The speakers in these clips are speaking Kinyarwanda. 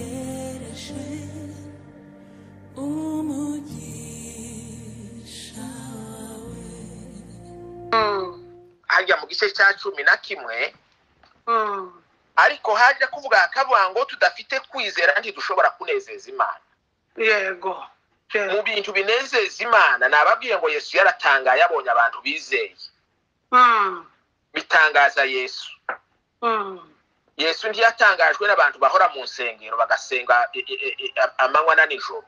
ndacyategereje umugisha wawe hajya mu gice cya cumi na kimwe ariko haje kuvuga kavuga ngo tudafite kwizera ntidushobora kunezeza imana yego mu bintu binezeza imana nababwiye ngo yesu yaratangaye abonye abantu bizeye bitangaza yesu yesu ntiyatangajwe n'abantu bahora mu nsengero bagasenga i- i- i- i- amanywa na nijoro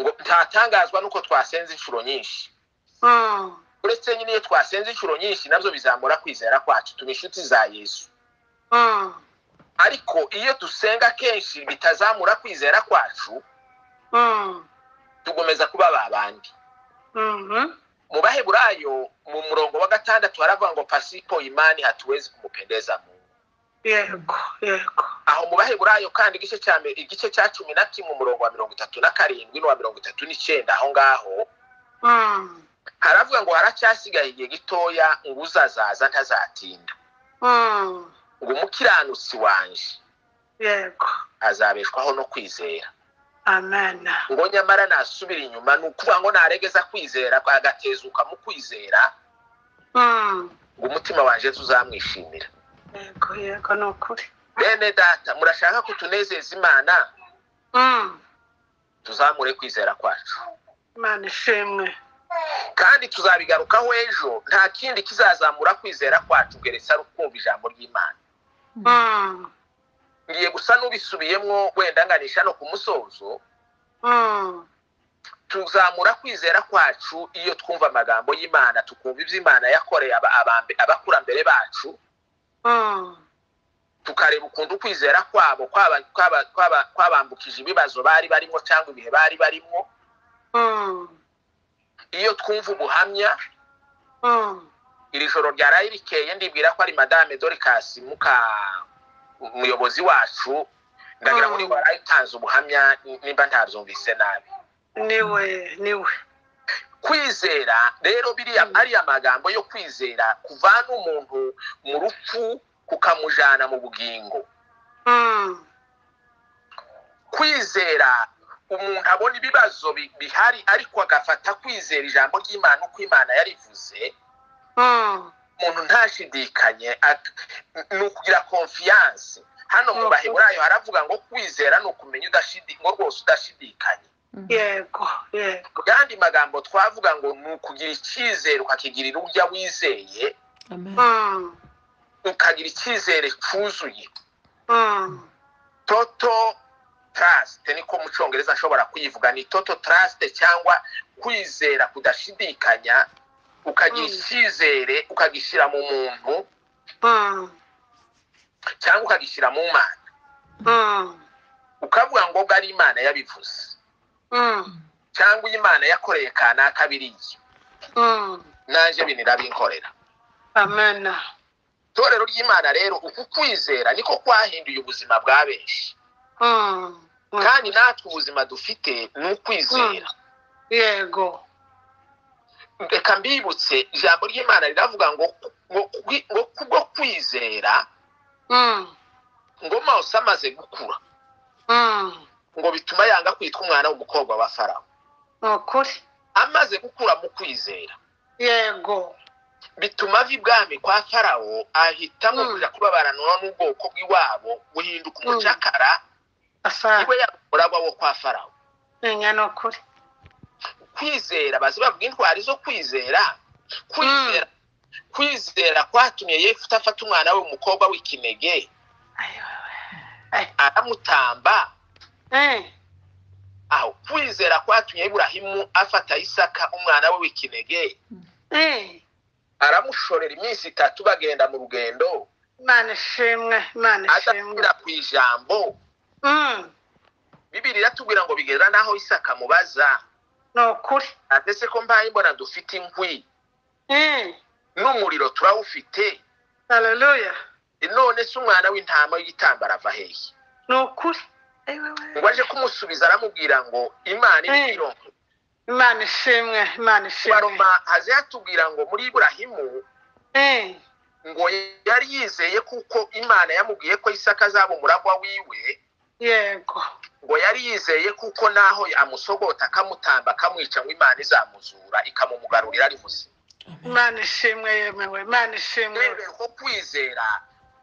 ngo ntatangazwa n'uko twasenze inshuro nyinshi uretse nyine iyo twasenze inshuro nyinshi nabyo bizamura kwizera kwacu tuba inshuti za yesu ariko iyo dusenga kenshi bitazamura kwizera kwacu tugomeza kuba ba bandi mu baheburayo mu murongo wa gatandatu haravuga ngo pasipo imani hatuwezi kumupendeza Mungu yego yego aho mu baheburayo kandi igice cya mbere- igice cya cumi na kimwe umurongo wa mirongo itatu na karindwi n'uwa mirongo itatu n'icyenda aho ngaho haravuga ngo haracyasigaye igihe gitoya ngo uzazaza ntazatinda ngo umukiranutsi wanje yego azabeshwaho no kwizera amen ngo nyamara nasubira inyuma ni ukuvuga ngo naregeza kwizera agatezuka mu kwizera ngo umutima wanje tuzamwishimira yego yego ni ukuri bene data murashaka ko tunezeza imana tuzamure kwizera kwacu imana ishimwe kandi tuzabigarukaho ejo nta kindi kizazamura kwizera kwacu geretse ari ukumva ijambo ry'imana ngiye gusa n'ubisubiyemo wenda nganisha no ku musozo tuzamura kwizera kwacu iyo twumva amagambo y'imana tukumva ibyo imana yakoreye aba- abambe- abakurambere bacu tukareba ukuntu kwizera kwabo kwaba- kwaba- kwaba- kwabambukije ibibazo bari barimo cyangwa ibihe bari barimo iyo twumva ubuhamya iri joro ryaraye rikeye ndibwira ko ari madame dorikasi muka umuyobozi wacu ndagira ngo Mm. niba waraye utanze ubuhamya nimba ntabyumvise nabi niwe niwe kwizera rero biriya Mm. ariya magambo yo kwizera kuvana umuntu mu rupfu kukamujana mu bugingo kwizera umuntu abona ibibazo bi- bihari ariko agafata kwizera ijambo ry'imana uko imana yarivuze umuntu ntashidikanye ak- ni ukugira konfiyanse hano mu Mhm. baheburayo haravuga ngo kwizera ni ukumenya udashidi- ngo rwose udashidikanye yego yego mu yandi magambo twavuga ngo ni ukugira icyizere ukakigirira ujya wizeye amen ukagira icyizere cyuzuye toto trust niko mu cyongereza ashobora kuyivuga ni toto trust cyangwa kwizera kudashidikanya ukagira Mm. icyizere ukagishyira mu muntu cyangwa ukagishyira mu mana ukavuga ngo ubwo ari imana yabivuze cyangwa imana yakoreye kanaka biriya nanjye ibi nirabinkorera amen itorero ry'imana rero uku kwizera niko kwahinduye ubuzima bwa benshi kandi natwe ubuzima dufite ni ukwizera yego reka mbibutse ijambo ry'imana riravuga ngo ngo kwi- ngo kubwo kwizera ngo mose amaze gukura ngo bituma yanga kwitwa umwana w'umukobwa wa farawo ni ukuri amaze gukura mu kwizera yego bituma ava ibwami kwa farawo ahitamo Mm. kuja kubabaranwa n'ubwoko bw'iwabo guhinduka Mm. umucakara asanga iwe yaba umuragwa wo kwa farawo menya ni ukuri kwizera bazi bavuga intwari zo kwizera kwizera kwizera kwatumye yefuta afata umwana we umukobwa w'ikinege Ayo, aramutamba eh, aho kwizera kwatumye iburahimu afata isaka umwana we w'ikinege eh, aramushorera iminsi itatu bagenda mu rugendo imana ishimwe imana ishimwe adasubira ku ijambo Mm, bibiri iratubwira ngo bigera n'aho isaka mubaza ni ukuri atese ko mbaye mbona dufite inkwi Eh, n'umuriro turawufite haleluya none se umwana w'intama w'igitambaro ava hehe ni ukuri Ayo, ngo aje kumusubiza aramubwira ngo imana Mm. ibiro imana ishimwe imana ishimwe baroma haze hatubwira ngo muri iburahimu Eh, ngo yari yizeye kuko imana yamubwiye ko isaka azaba umuragwa wiwe yego ngo yari yizeye kuko naho amusogota akamutamba akamwica ngo imana izamuzura ikamumugarurira ari muzima imana ishimwe yemewe imana ishimwe rero ko kwizera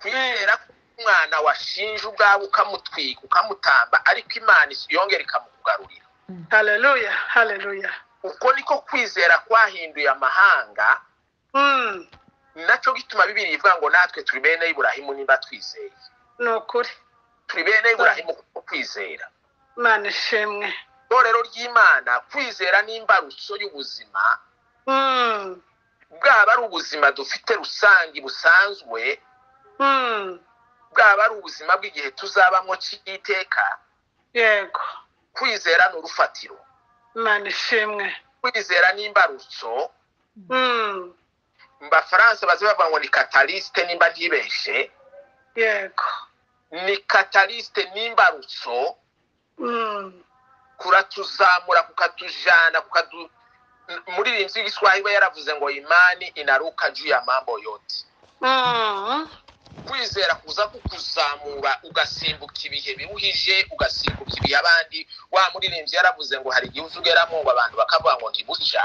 kwizera k'umwana washinje ubwawe ukamutwika ukamutamba ariko imana yongera ikamugarurira haleluya haleluya uko niko kwizera kwahinduye amahanga Mm, nacyo gituma bibiri ivuga ngo natwe turi bene iburahimu nimba twizeye ni ukuri turi bene iburahimu kuko kwizera imana ishimwe itorero ry'imana kwizera n'imbarutso y'ubuzima Mm, bwaba ari ubuzima dufite rusange busanzwe mm, bwaba ari ubuzima bw'igihe tuzabamo cy'iteka yego kwizera ni urufatiro imana ishimwe kwizera n'imbarutso Mm, mu bafaransa baze bavuga ngo ni katarisite nimba ntibeshe yego ni katarisite n'imbarutso Mm, kuratuzamura kukatujana kukadu muri iyi nzu y'igiswahili we yaravuze ngo imani inaruka juu ya mambo yote mm, kwizera kuza kukuzamura ugasimbuka ibihe biruhije ugasimbuka ibihe abandi wa muririmbyi yaravuze ngo hari igihe uza ugeramo ngo abantu bakavuga ngo ntibucya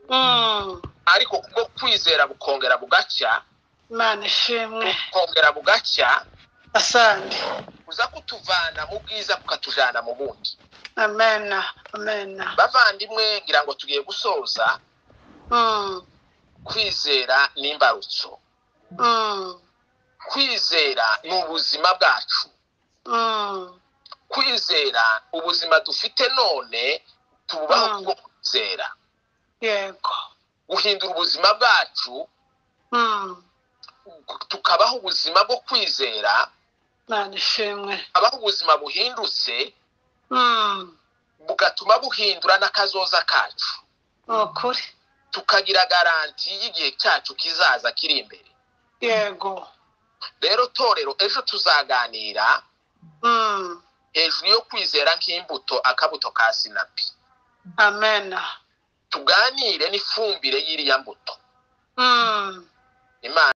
mm, ariko kubwo kwizera bukongera bugacya imana ishimwe bukongera bugacya asante kuza kutuvana mu bwiza bukatujana mu bundi amena amena bavandimwe ngira ngo tugiye gusoza Mm, kwizera n'imbarutso mm, kwizera ni ubuzima bwacu mm, kwizera ubuzima dufite none tububaho Mm. kubwo kwizera yego guhindura ubuzima bwacu Mm, tukabaho ubuzima bwo kwizera imana ishimwe abaho ubuzima buhindutse Mm, bugatuma buhindura n'akazoza kacu ni ukuri tukagira garanti y'igihe cyacu kizaza kiri imbere yego rero torero ejo tuzaganira Mm, hejuru yo kwizera nk'imbuto akabuto ka sinapi amena tuganire n'ifumbire y'iriya mbuto Mm. imana